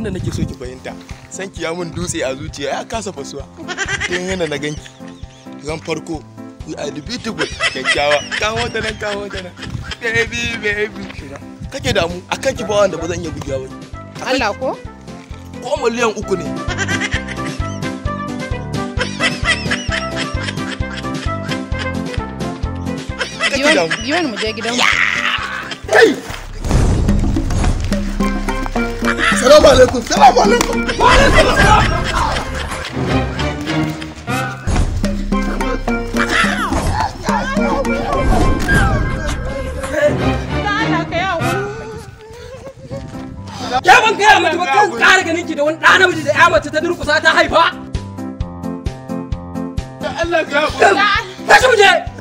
abinda nake so ki fahimta san ki ya mun dutse a zuciya ya kasa fasuwa tun yana na ganki ran farko you are the beautiful kyakkyawa kawo ta nan kawo ta nan baby baby kake damu akan ki ba wanda ba zan iya bugewa ba Allah ko? ko miliyan uku ne kake damu Giwan mu je gidan mu. salamu alaikum salamu alaikum Ya ban gaya mata ba kan ƙara ganin ki da wani ɗa namiji da ya mace ta durƙusa ta haifa. Allah ya Tashi mu je.